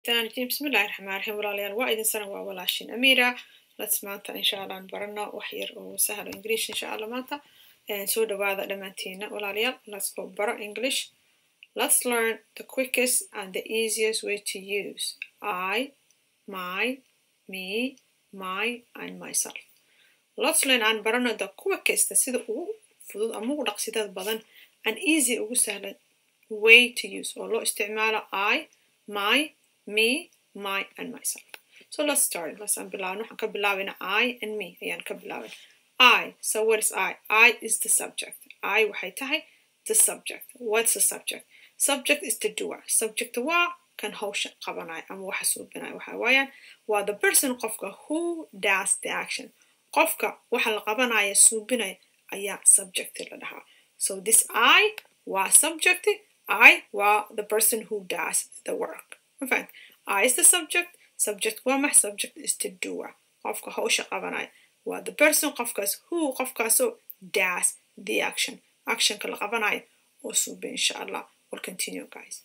الشيطان الرجيم بسم الله الرحمن الرحيم walaalyaal waa idin sana waa walaashin amira lets maanta insha allah aan barano wax yar oo sahlo english insha allah maanta soo dhawaada dhammaantiina walaalayaal let's go baro english let's learn the quickest and the easiest way to use i my me my and myself let's learn aan barano the quickest sida ugu fudud ama ugu dhaqsidada badan and easy ugu sahlan way to use oo loo isticmaalo i my me my and myself so let's start let's aan bilaabno waxaan ka bilaabina i and me ayaan ka bilaabin i so what is i i is the subject i waxay tahay the subject what's the subject subject is the doer subject waa kan hawsha qabanaya ama waxa suubinaya waxa waayaan waa the person qofka who does the action qofka waxa la qabanaya suubinaya ayaa subject la dhahaa so this i waa subject I waa the person who does the work. In fact, I is the subject, subject waa max subject is the doer. Qofka hawsha qabanaya waa the person qofkaas who qofkaasoo does the action. Actionka la qabanaya oo suube insha Allah. We'll continue guys.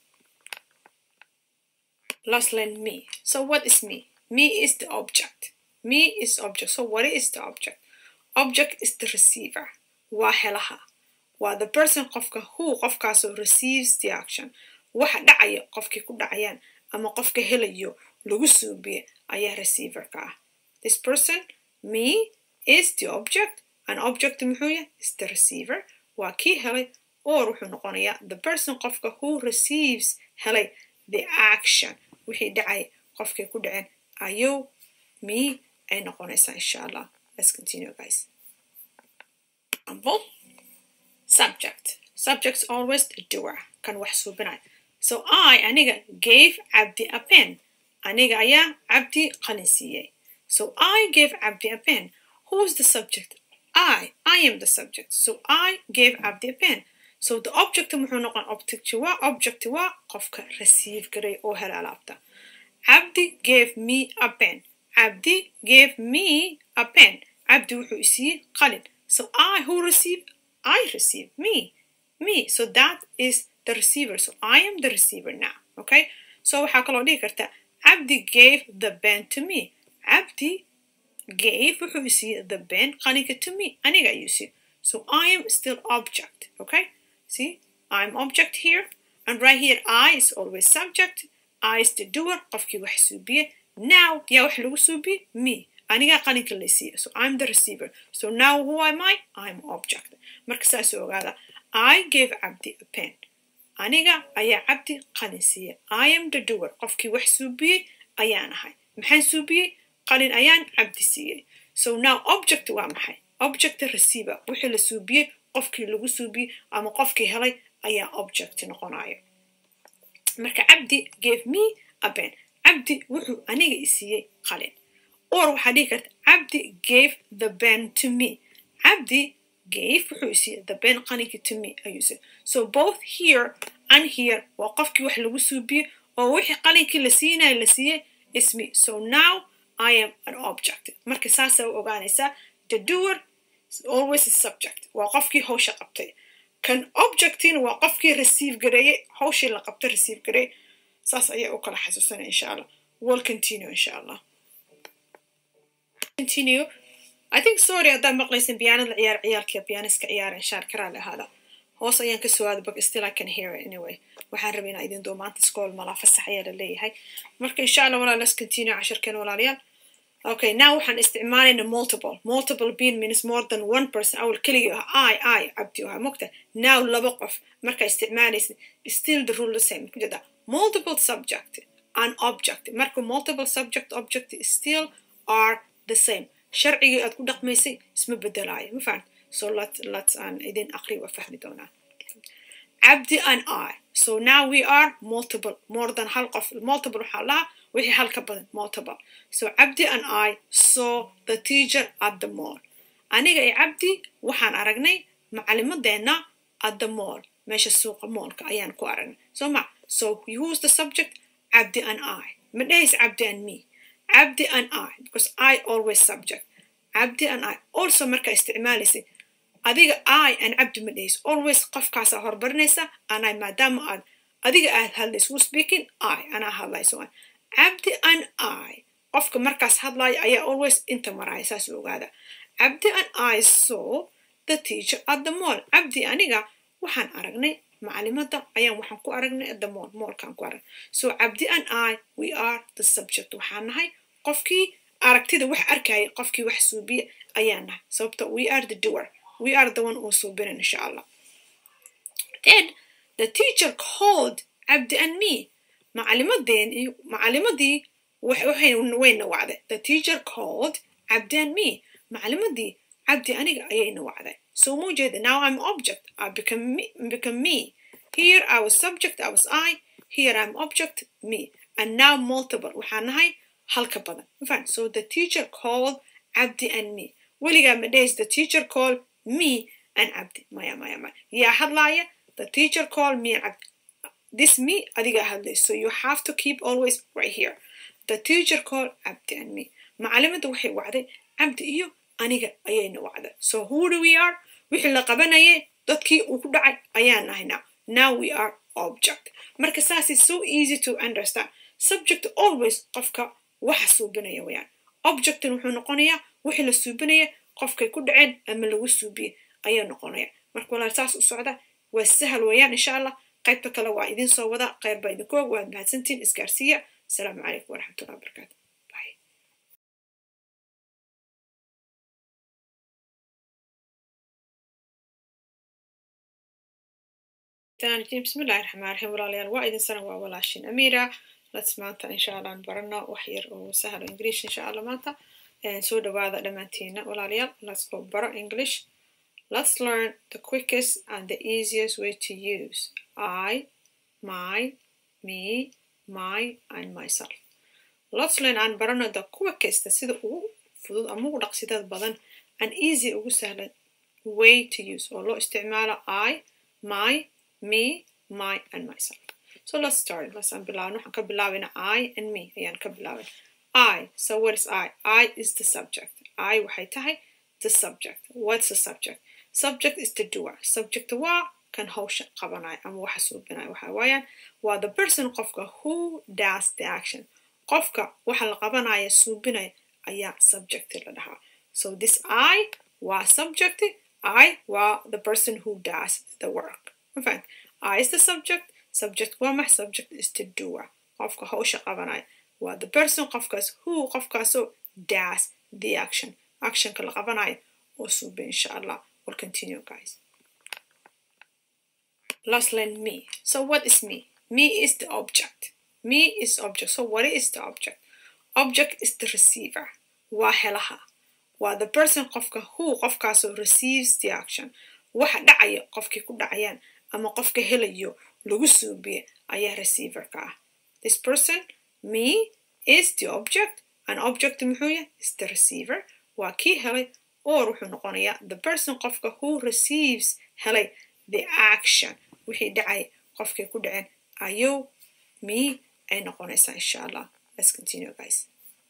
Let's learn me. So what is me? Me is the object. Me is object. So what is the object? Object is the receiver. Waa helaha. waa the person qofka who qofkaasoo receives the action waxa dhacaya qofkay ku dhacayaan ama qofka helayo lagu suubiye ayaa receiverka ah this person me is the object an object muxuu yahay is the receiver waa kii helay or wuxuu noqonayaa the person qofka who receives helay the action wixii dhacay qofkay ku dhaceen ayuu me ay noqonaysaa insha allah let's continue guys example subject subject's always the doer kan wax suubinaya so i aniga gave cabdi a pen aniga ayaa cabdi qalin siiyey so i gave cabdi a pen who's the subject i i am the subject so i gave cabdi a pen so the object muxuu noqon object waa object waa qofka receive garay oo hela alaabta cabdi gave me a pen cabdi gave me a pen cabdi wuxuu isiiyey qalin so i who receive I receive me, me. So that is the receiver. So I am the receiver now. Okay. So waxaa kaloo dhihi karta Abdi gave the pen to me. Abdi gave wuxuu siiyey the pen qalinka to me. Aniga ayuu siiyey. So I am still object. Okay. See, I'm object here. And right here, I is always subject. I is the doer. Qofkii wax suubiye. Now, yaa wax lagu suubiye? Me. anigaa qalinka la siiya so i'm the receiver so now who am i i'm object marka saas ogaada i gave cabdi a pen aniga ayaa cabdi qalin siiya i am the doer qofkii wax suubiyey ayaan ahay maxaan suubiyey qalin ayaan cabdi siiyey so now object waa maxay object receiver wixii la suubiyey qofkii lagu suubiyey ama qofkii helay ayaa object noqonayo marka cabdi gave me a pen cabdi wuxuu aniga i siiyey qalin or waxaa dhihi karta cabdi gave the pen to me cabdi gave wuxuu isiiyey the pen qalinka to me ayuu isiiyey so both here and here waa qofkii wax lagu suubiyey oo wixii qalinkii la siinayo la siiyey is me so now i am an object marka saasaa u ogaanaysaa the doer always a subject waa qofkii hawsha qabtay kan objectina waa qofkii receive gareeyey hawshii la qabtay receive gareey saas ayaa u kala xasuusanaya insha allah will continue insha allah continue. I think sorry haddaad maqlaysan piyaanada ciyaar ciyaalkiiyo piyaaniska ciyaaren shaar karaa lahaada hoos ayaan ka soo aada but still I can hear it anyway waxaan rabay inaa idin doo maanta iskool malaa fasax ayaa la leeyahay marka insha allah walaa let's continue cashirkeen walaalayaal okay now waxaan isticmaalayna multiple multiple being means more than one person awal keligii ah i i cabdi ahaa mogta now laba qof markaa isticmaalaysa still the rule the same kujeda multiple subject and object marka multiple subject object still are the same sharcigii aad ku dhaqmaysay isma bedelaayo ma fahan so let let's aan idin aqri waa fahmi doonaa cabdi and i so now we are multiple more than hal qof multiple waxaa lahaa wixii hal ka badan multiple so cabdi and i saw the teacher at the mall aniga iyo cabdi waxaan aragnay macalimadeenna at the mall meesha suuqa moolka ayaan ku aragnay so ma so who's the subject cabdi and i ma dhehaysa cabdi and me Abdi and I, because I always subject. Abdi and I. Also marka isticmaalaysay adiga I and Abdi ma dhehayso always qofkaasaa horbarinaysa and I maadaama aad adiga aad hadlayso who speaking I anaa hadlayso cabdi and i qofka markaas hadlaya ayaa always inta maraya saas ogaada cabdi and i saw the teacher at the mall cabdi aniga waxaan aragnay macalimadda ayaan waxaan ku aragnay at the mall moolkaan ku aragnay so cabdi and i we are the subject waxaan nahay qofkii aragtida wax arkaya qofkii wax suubiya ayaan nahay sababta we are the doer we are the one oo suubinin insha allah then the teacher called cabdi and me macalimadeen macalimadii wayna wacday the teacher called cabdi and me macalimadii cabdi aniga ayayna wacday so muu jeeda now i'm object i become me, become me here i was subject i was i here i'm object me and now multiple waxaan nahay halka badan fine so the teacher called cabdi and me weligaa ma dhahays the teacher called me and cabdi maya maya maya yaa hadlaaya the teacher called me and cabdi this me adiga hadlay so you have to keep always right here the teacher called cabdi and me macalimada waxay wacday cabdi iyo aniga ayayna wacday so who do we are wixii la qabanayay dadkii uu ku dhacay ayaan nahay now now we are object marka saas is so easy to understand subject always qofka waxa suubinaya wayaan objectin wuxuu noqonayaa wixii la suubinaya qofkay ku dhaceen ama lagu suubiyey ayuu noqonaya marka walaal saas u socda waa sahal weeyaan insha allah qaybta kale waa idin soo wada kheyr baa idinku og waad mahadsantiin isgaarsiiya asalaamu calaykum waraxmatullahi wabarakaatu بسم الله الرحمن الرحيم walaalayaal waa idin sana waa walaashin amira lets maanta insha allah aan barano wax yar oo sahlo english insha allah maanta soo dhawaada dhammaantiina walaalayaal let's go baro english let's learn the quickest and the easiest way to use i my me my and myself let's learn aan barano the quickest sida ugu fudud ama ugu dhaqsidada badan and easy ugu sahlan way to use oo loo isticmaalo i my me, my, and myself. So let's start. Let's unbilaw. Waxaan ka bilaabina I and me ayaan ka bilaabin. I. So what is I? I is the subject. I waxay tahay the subject. What's the subject? Subject is the doer. Subject waa kan hawsha qabanaya ama waxa suubinaya waxa waayaan waa the person qofka who does the action. Qofka waxa la qabanaya suubinaya ayaa subject la dhahaa. So this I waa subject. I waa the person who does the work. In fact, I is the subject, subject waa max subject is the doer. Qofka hawsha qabanaya waa the person qofkaas who qofkaasoo does the action. Actionka la qabanaya oo suube insha Allah. We'll continue guys. Let's learn me. So what is me? Me is the object. Me is object. So what is the object? Object is the receiver. Waa helaha. Waa the person qofka who qofkaasoo receives the action. Waxa dhacaya qofkii ku dhacayaan ama qofka helayo lagu suubiye ayaa receiverka ah this person me is the object an object muxuu yahay is the receiver waa kii helay or wuxuu noqonayaa the person qofka who receives helay the action wixii dhacay qofkay ku dhaceen ayuu me ay noqonaysaa insha allah let's continue guys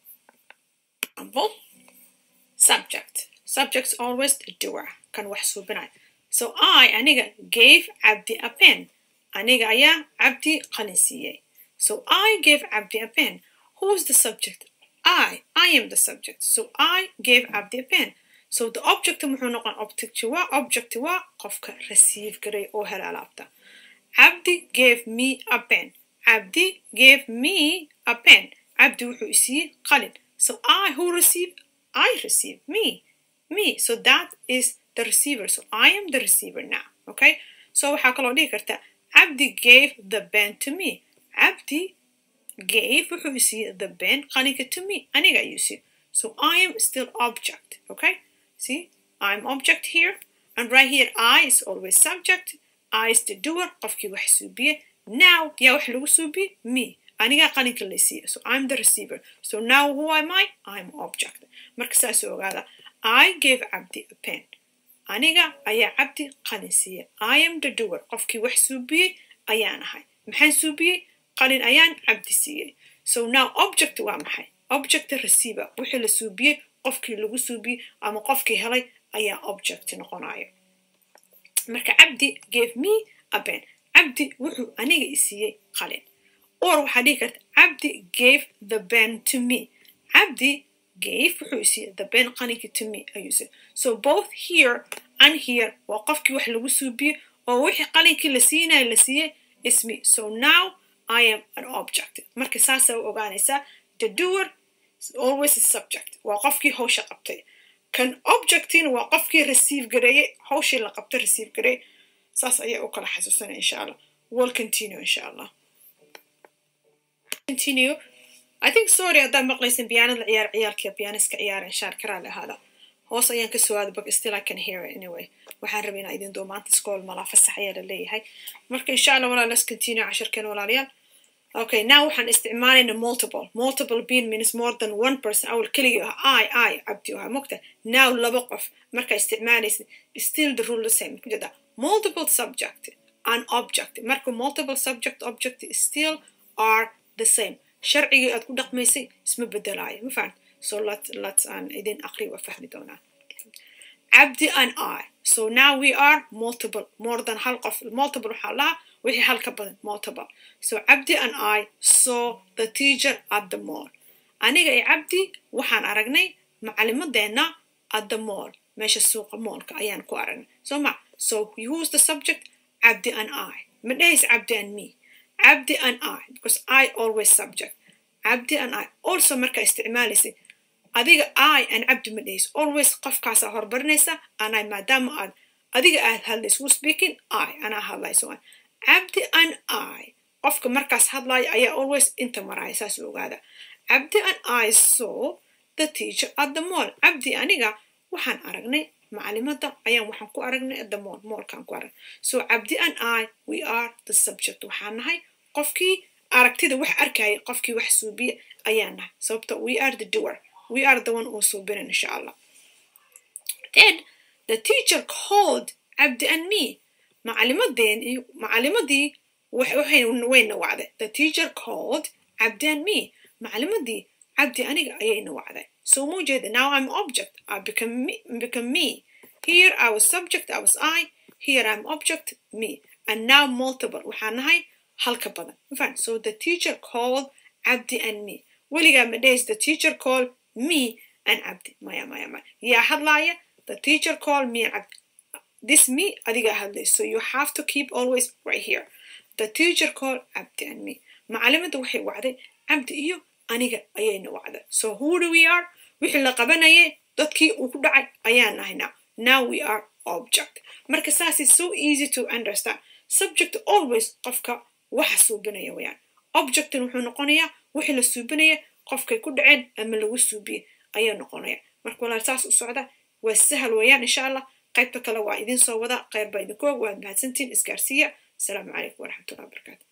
example subject subject's always the doer kan wax suubinaya So I, aniga, gave Abdi a pen. Aniga ayaa Abdi qalin siiyey. So I gave Abdi a pen. Who's the subject? I. I am the subject. So I gave Abdi a pen. So the object muxuu noqon object waa object waa qofka receive garay oo hela alaabta. Abdi gave me a pen. Abdi gave me a pen. Abdi wuxuu isiiyey qalin. So I who receive? I receive me. Me. So that is the receiver. So I am the receiver now. Okay? So waxaa kaloo dhihi karta Abdi gave the pen to me. Abdi gave wuxuu siiyey the pen qalinka to me. Aniga ayuu siiyey. So I am still object. Okay? See? I'm object here. And right here I is always subject. I is the doer. Qofkii wax suubiye. Now yaa wax lagu suubiye? Me. Aniga qalinka la siiyey. So I'm the receiver. So now who am I? I'm object. Marka saas ogaada. I gave Abdi a pen. aniga ayaa cabdi qalin siiyey i am the doer qofkii wax suubiyey ayaan ahay maxaan suubiyey qalin ayaan cabdi siiyey so now object waa maxay object receiver wixii la suubiyey qofkii lagu suubiyey ama qofkii helay ayaa object noqonayo marka cabdi gave me a pen cabdi wuxuu aniga i siiyey qalin or waxaa dhihi karta cabdi gave the pen to me cabdi gave wuxuu isiiyey the pen qalinki to me ayuu isiiyey so both here and here waa qofkii wax lagu suubiyey oo wixii qalinkii la siinayo la siiyey is me so now I am an object marka saasa u ogaanaysaa the doer is always a subject waa qofkii hawsha qabtay kan objectina waa qofkii receive gareeyey hawshii la qabtay receive gareey saas ayaa u kala xasuusanaya insha allah will continue insha allah continue I think sorry haddaad maqlaysan piyaanada ciyaar ciyaalkiiyo piyaaniska ciyaara inshaan karaa lahaada hoos ayaan ka soo aada but still I can hear it anyway waxaan rabay inaa idin doo maanta iskool malaa fasax ayaa la leeyahay marka insha allah walaa let's continue cashirkeen walaalayaal okay now waxaan isticmaalayna multiple multiple being means more than one person awal keligii ah i i cabdi ahaa mogta now laba qof marka isticmaalaysa still the rule the same kujeda multiple subject and object marka multiple subject object still are the same sharcigii aad ku dhaqmaysay isma bedelaayo ma fahan so let let's aan idin aqri waa fahmi doonaa cabdi and i so now we are multiple more than hal qof multiple waxaa lahaa wixii hal ka badan multiple so cabdi and i saw the teacher at the mall aniga iyo cabdi waxaan aragnay macalimadeenna at the mall meesha suuqa moolka ayaan ku aragnay so ma so who's the subject cabdi and i ma dhehaysa cabdi and me cabdi and i because i always subject cabdi and i also marka isticmaalaysay adiga i and cabdi ma dhehayso always qofkaasaa horbarinaysa and i maadaama aad adiga aad hadlayso who speaking i anaa hadlayso cabdi and i qofka markaas hadlaya ayaa always inta maraya saas u ogaada cabdi and i saw the teacher at the mall cabdi aniga waxaan aragnay macalimadda ayaan waxaan ku aragnay at the mall moolkaan ku aragnay so cabdi and i we are the subject waxaan nahay qofkii aragtida wax arkaya qofkii wax suubiya ayaan nahay sababta we are the doer we are the one oo suubinan insha allah then the teacher called cabdi and me macalimadeen macalimadii wayna wacday the teacher called cabdi and me macalimadii cabdi aniga ayayna wacday so mu jeeda now i'm object i become me, become me here i was subject i was i here i'm object me and now multiple waxaa nahay halka badan mafan so the teacher called cabdi and me weligaa ma dhahays the teacher called me and cabdi maya maya maya yaa hadlaaya the teacher called me and cabdi this me adiga hadlay so you have to keep always right here the teacher called cabdi and me macalimada waxay wacday cabdi iyo aniga ayayna wacday so who do we are wixii la qabanayay dadkii uu ku dhacay ayaan nahay now now we are object marka saas is so easy to understand subject always qofka waxa suubinaya wayaan objectin wuxuu noqonayaa wixii la suubinaya qofkay ku dhaceen ama lagu suubiyey ayaa noqonaya marka walaal saas u socda waa sahal weeyaan insha allah qaybta kale waa idin soo wada kheyr baa idinku og waad mahadsantiin isgaarsiiya asalaamu calaykum waraxmatullahi wabarakaatu